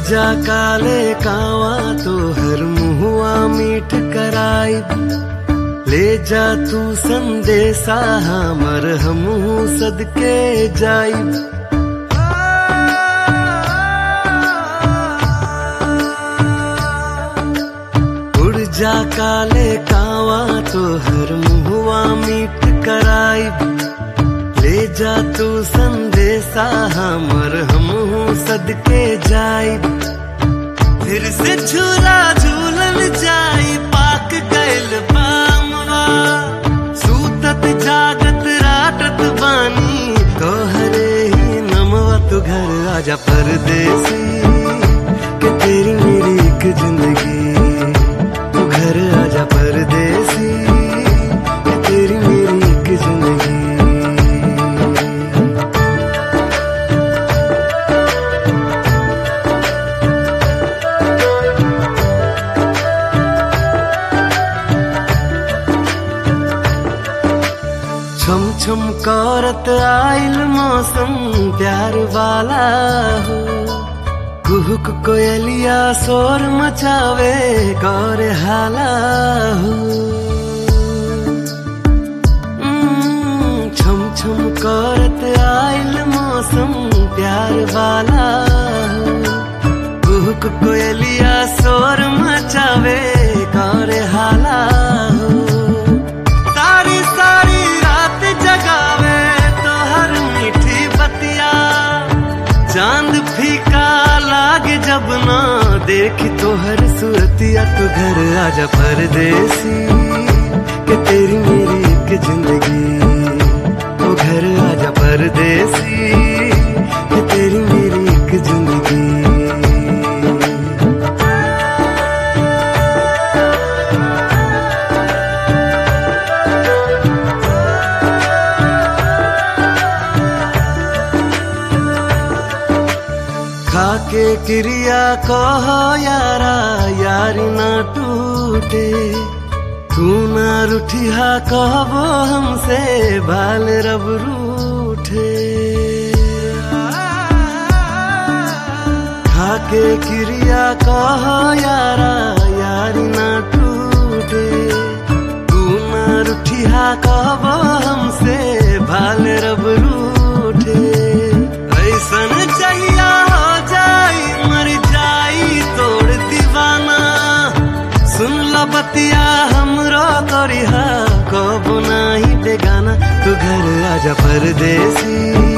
जा काले कावा तो हर मुहुआ मीठ कराई ले जा तू संदेशा हमर हमू सदके जाई उड़ जा काले कावा तो हर मुहुआ मीठ कराई ले जा तू संदेशा हमर हमहू सदके जाई फिर से झूला झूलन जाई पाक गैल पामवा सूतत जागत राटत बानी तोहरे ही नमवा तू घर आजा परदेसी कि तेरी मेरी एक जिंदगी तू घर आजा परदेसी कि तेरी मेरी एक जिंदगी छम छम करत आइल मौसम प्यार वाला हो कुहुक कोयलिया शोर मचावे गौर हाला हो उम्म, छम छम करत आइल मौसम प्यार वाला हो कुहुक कोयलिया शोर मचावे गौर हाला हो सारी सारी रात जगावे तो हर मीठी बतिया चांद फीका लागे जब ना देख तो हर सूरतिया तो घर आजा परदेसी कि तेरी मेरी एक जिंदगी तो घर आजा परदेसी कि तेरी मेरी एक जिंदगी खाके क्रिया कहो यारा यारी ना टूटे तू ना रूठिया कहबो हमसे बाल रब रूठे खाके क्रिया कहो यारा यारी ना टूटे तू ना रूठिया कहबो हमसे बाल रब रूठे ऐसन चाहिया हो जाई मर जाई तोड़ दीवाना सुन ला बतिया हमरो करिहा कबो नाही बेगाना तू घर आजा परदेसी